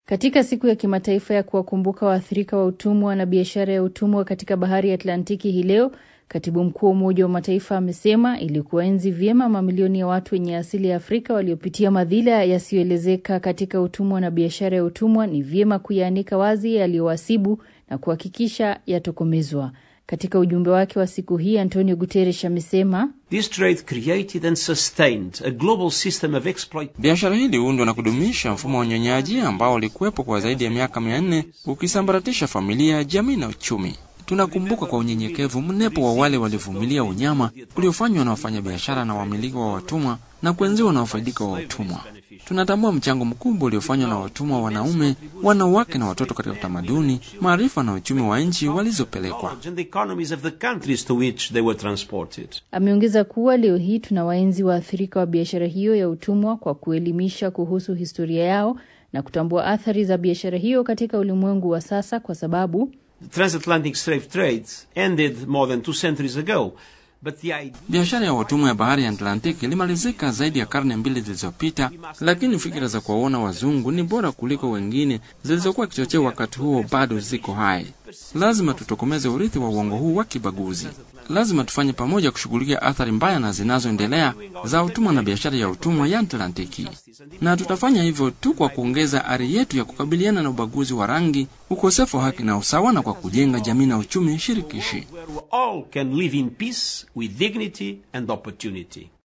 Katika siku ya kimataifa ya kuwakumbuka waathirika wa utumwa na biashara ya utumwa katika bahari ya Atlantiki hii leo, katibu mkuu wa Umoja wa Mataifa amesema ili kuwaenzi vyema mamilioni ya watu wenye asili ya Afrika waliopitia madhila yasiyoelezeka katika utumwa na biashara ya utumwa, ni vyema kuyaanika wazi yaliyowasibu na kuhakikisha yatokomezwa. Katika ujumbe wake wa siku hii, Antonio Guterres amesema biashara hii iliundwa na kudumisha mfumo wa unyonyaji ambao ulikuwepo kwa zaidi ya miaka mia nne ukisambaratisha familia, jamii na uchumi. Tunakumbuka kwa unyenyekevu mnepo wa wale waliovumilia unyama uliofanywa na wafanyabiashara na wamiliki wa watumwa na kuenziwa na wafaidika wa utumwa. Tunatambua mchango mkubwa uliofanywa na watumwa wanaume, wanawake na watoto katika utamaduni, maarifa na uchumi wa nchi walizopelekwa. Ameongeza kuwa leo hii tuna waenzi waathirika wa biashara hiyo ya utumwa kwa kuelimisha kuhusu historia yao na kutambua athari za biashara hiyo katika ulimwengu wa sasa, kwa sababu biashara ya watumwa ya bahari ya Atlantiki ilimalizika zaidi ya karne mbili zilizopita, lakini fikira za kuwaona wazungu ni bora kuliko wengine zilizokuwa kichocheo wakati huo bado ziko hai. Lazima tutokomeze urithi wa uongo huu wa kibaguzi. Lazima tufanye pamoja kushughulikia athari mbaya na zinazoendelea za utumwa na biashara ya utumwa ya Atlantiki, na tutafanya hivyo tu kwa kuongeza ari yetu ya kukabiliana na ubaguzi wa rangi, ukosefu wa haki na usawa, na kwa kujenga jamii na uchumi shirikishi.